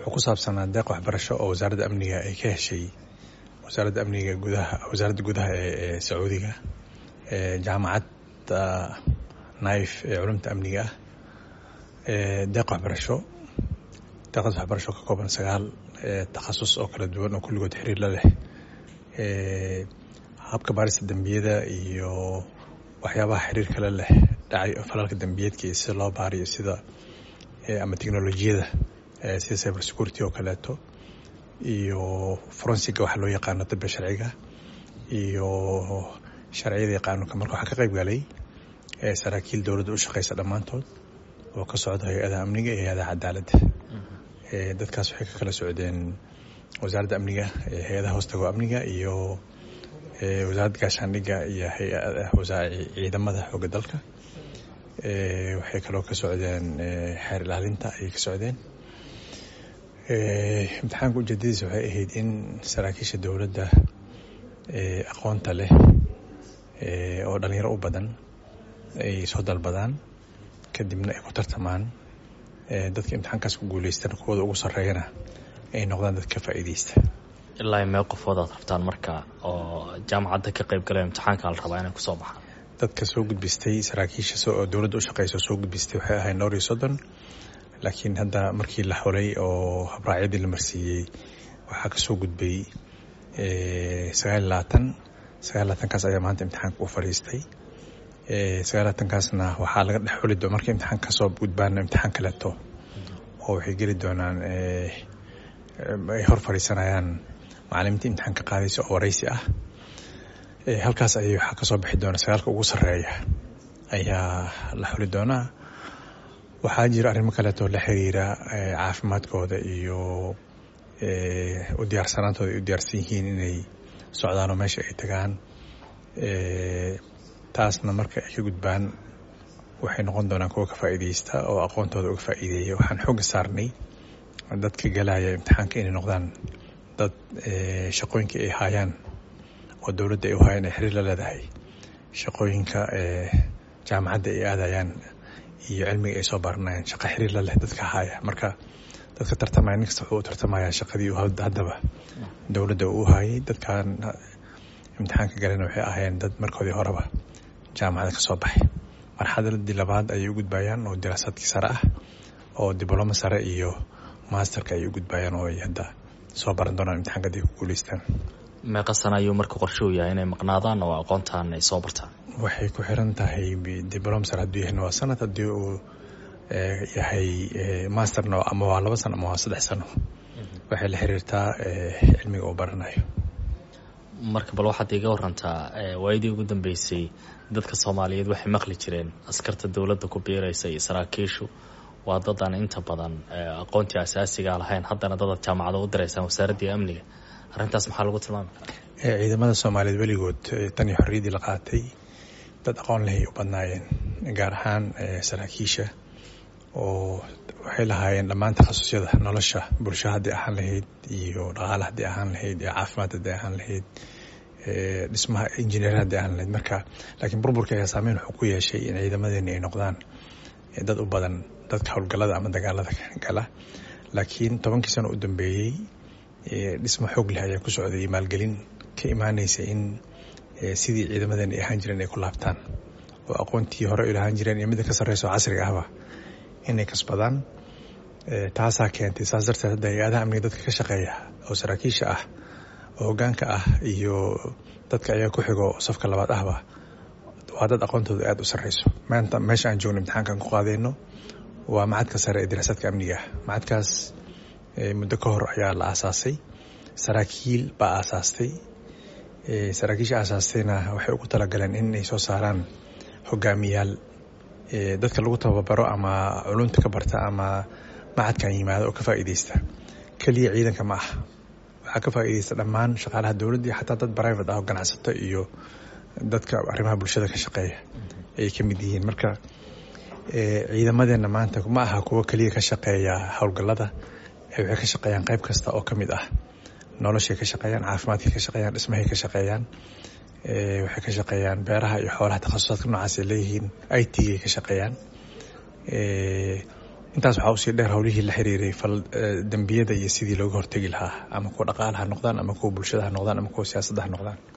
wuxuu ku saabsanaa deeq waxbarasho oo wasaaradda amniga ay ka heshay wasaaradda amniga gudaha wasaaradda gudaha ee sacuudiga jaamacadda naif ee culumta amniga ah deeq waxbarasho deeqdaas waxbarasho ka kooban sagaal takhasus oo kala duwan oo kulligood xiriir la leh habka baarista dembiyada iyo waxyaabaha xiriir kale leh dhacay falalka dembiyeedka iyo sida loo baariyo sida ama teknolojiyada sida cyber security oo kaleeto iyo forensiga waxa loo yaqaano dabka sharciga iyo sharciyada qaanuunka marka waxaa ka qayb galay saraakiil dowladda u shaqeysa dhammaantood oo ka socda hay-adaha amniga iyo hay-adaha cadaaladda dadkaas waxay ka kala socdeen wasaaradda amniga hay-adaha hoostago amniga iyo wasaaradda gaashaandhigga iyo ciidamada xooga dalka waxay kaloo ka socdeen xeer ilaalinta ayay ka socdeen imtixaanka ujeedadiisa waxay ahayd in saraakiisha dowladda aqoonta leh oo dhalinyaro u badan ay soo dalbadaan kadibna ay ku tartamaan dadka imtixaankaas ku guuleystan kuwooda ugu sarreeyana ay noqdaan dad ka faa'iideysta ilaa mee qofood aad rabtaan marka oo jaamacadda ka qayb galaya imtixaanka la rabaa inay kusoo baxaan dadka soo gudbistay saraakiisha oo dowladda u shaqeysa soo gudbistay waxay ahayd dhowr iyo soddon laakiin hadda markii la xulay oo habraacyadii la marsiiyey waxaa ka soo gudbay sagaal labaatan sagaal labaatankaas ayaa maanta imtixaanka u fadhiistay sagaal labaatankaasna waxaa laga dhex xuli doon markii imtixaanka kasoo gudbaana imtixaan kaleeto oo waxay geli doonaan ay hor fadhiisanayaan macalimiinta imtixaanka qaadaysa oo wareysi ah halkaas ayay waxaa kasoo bixi doona sagaalka ugu sarreeya ayaa la xuli doonaa waxaa jira arrimo kaleeto la xiriira caafimaadkooda iyo u diyaarsanaantooda ay u diyaarsan yihiin inay socdaanoo meesha ay tagaan taasna marka ay ka gudbaan waxay noqon doonaan kuwa ka faa'iideysta oo aqoontooda uga faa'iideeya waxaan xooga saarnay dadka galaya imtixaanka inay noqdaan dad shaqooyinka ay haayaan oo dowladda ay u haayaan ay xiriir la leedahay shaqooyinka jaamacadda ay aadayaan iyo cilmiga ay soo baranayaan shaqa xiriir la leh dadka haaya marka dadka tartamaya nin kasta wuxuu u tartamaya shaqadii haddaba dowladda uu haayay dadkan imtixaanka galena waxay ahaayeen dad markoodii horeba jaamacada ka soo baxay marxaladii labaad ayay u gudbayaan oo diraasaadkii sare ah oo diblomo sare iyo masterka ayay u gudbayaan oo ay hadda soo baran doonaan imtixaanka haday ku guuleystaan meeqa sana ayuu marka qorshe u yahay inay maqnaadaan oo aqoontaan ay soo bartaan waxay ku xiran tahay diblom sare hadduu yahayna waa sanad haddii uu yahay masterna ama waa laba sano ama waa saddex sano waxay la xiriirtaa cilmiga uu baranayo marka bal waxaad iga warantaa waayadii ugu dambeysay dadka soomaaliyeed waxay maqli jireen askarta dowladda ku biiraysa iyo saraakiishu waa dadaan inta badan aqoontii asaasiga lahayn haddana dadaad jaamacada u diraysaan wasaaraddii amniga arrintaas maxaa lagu tilmaami karaa ciidamada soomaaliyeed weligood tan iyo xorriyaddii la qaatay dad aqoon lehay u badnaayeen gaar ahaan saraakiisha oo waxay lahaayeen dhammaan takhasusyada nolosha bulsho haddii ahaan lahayd iyo dhaqaale haddii ahaan lahayd iyo caafimaad haddii ahaan lahayd dhismaha injineer haddii ahaan lahayd marka laakiin burburka ayaa saameyn wuxuu ku yeeshay in ciidamadeeni ay noqdaan dad u badan dadka howlgallada ama dagaalada gala laakiin tobankii sano u dambeeyey dhismo xoog leh ayaa ku socday maalgelin ka imaanaysa in sidii ciidamadeeni ay ahaan jireen ay ku laabtaan oo aqoontii hore ay lahaan jireen iyo midda ka sarreysa oo casriga ahba inay kasbadaan taasaa keentay saas darteed hadda hay-adaha amniga dadka ka shaqeeya oo saraakiisha ah oo hoggaanka ah iyo dadka ayaa ku xigo safka labaad ahba waa dad aqoontooda aada u sarreyso maanta meesha aan joogno imtixaankaan ku qaadayno waa macadka sare ee diraasaadka amniga ah macadkaas muddo ka hor ayaa la aasaasay saraakiil baa aasaastay saraakiisha aasaastayna waxay ugu talagaleen in ay soo saaraan hogaamiyaal dadka lagu tababaro ama culunta ka barta ama macadkan yimaado oo ka faa'iideysta keliya ciidanka ma ah waxaa ka faa'iideysta dhammaan shaqaalaha dowladda iyo xataa dad private ah oo ganacsato iyo dadka arrimaha bulshada ka shaqeeya ayay ka mid yihiin marka ciidamadeenna maanta ma aha kuwo keliya ka shaqeeya howlgallada waxay ka shaqeeyaan qayb kasta oo ka mid ah noloshay ka shaqeeyaan caafimaadkay ka shaqeeyaan dhismahay ka shaqeeyaan waxay ka shaqeeyaan beeraha iyo xoolaha takhasusaadka noocaas ay leeyihiin i t ay ka shaqeeyaan intaas waxaa usii dheer howlihii la xiriiray fal dembiyada iyo sidii looga hortegi lahaa ama kuwa dhaqaala ha noqdaan ama kuwa bulshada ha noqdaan ama kuwa siyaasadda ha noqdaan